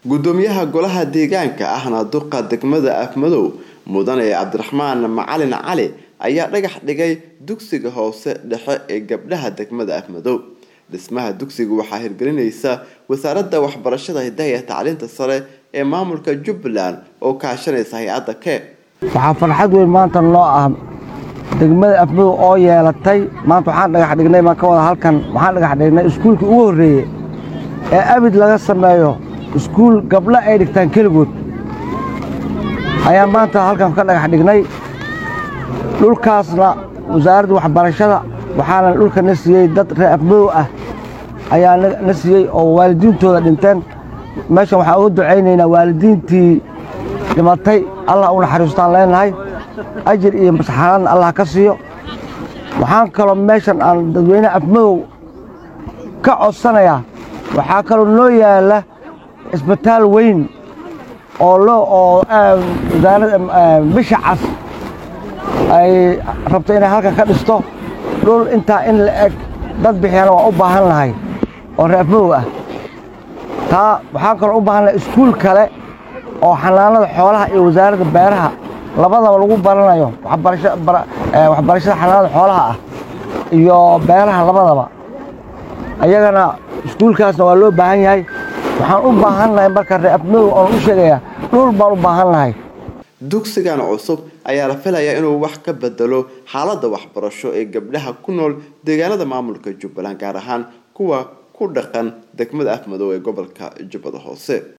gudoomiyaha golaha deegaanka ahna duqa degmada afmadow mudane cabdiraxmaan macalin cali ayaa dhagax dhigay dugsiga hoose dhexe ee gabdhaha degmada afmadow dhismaha dugsiga waxaa hirgelinaysa wasaaradda waxbarashada hidaha iyo tacliinta sare ee maamulka jubbaland oo kaashanaysa hay-adda keeb waxaa farxad weyn maanta noo ah degmada afmadow oo yeelatay maanta waxaan dhagax dhignay maan ka wada halkan waxaan dhagax dhignay iskuulkii ugu horreeyey ee abid laga sameeyo iskuul gabdho ay dhigtaan keligood ayaa maanta halkan ka dhagax dhignay dhulkaasna wasaaradda waxbarashada waxaana dhulka na siiyey dad reer afmadow ah ayaa na siiyey oo waalidiintooda dhinteen meeshan waxaan uga ducaynaynaa waalidiintii dhimatay allah u naxariistaan leenahay ajir iyo masaxaradna allah ka siiyo waxaan kaloo meeshan aan dadweynaha afmadow ka codsanayaa waxaa kaloo noo yaalla isbitaal weyn oo loo oo wasaaradda bisha cas ay rabto inay halkan ka dhisto dhul intaa in la eg dad bixiyana waa u baahan lahay oo reer afmadow ah taa waxaan kaloo u baahan lahay iskuul kale oo xanaanada xoolaha iyo wasaaradda beeraha labadaba lagu baranayo waxbarashada xanaanada xoolaha ah iyo beeraha labadaba ayagana iskuulkaasna waa loo baahan yahay waxaan u baahan lahay marka reer afmadow oon u sheegayaa dhul baan u baahan lahay dugsigan cusub ayaa la filayaa inuu wax ka bedelo xaaladda waxbarasho ee gabdhaha ku nool deegaanada maamulka jubbaland gaar ahaan kuwa ku dhaqan degmada afmadow ee gobolka jubbada hoose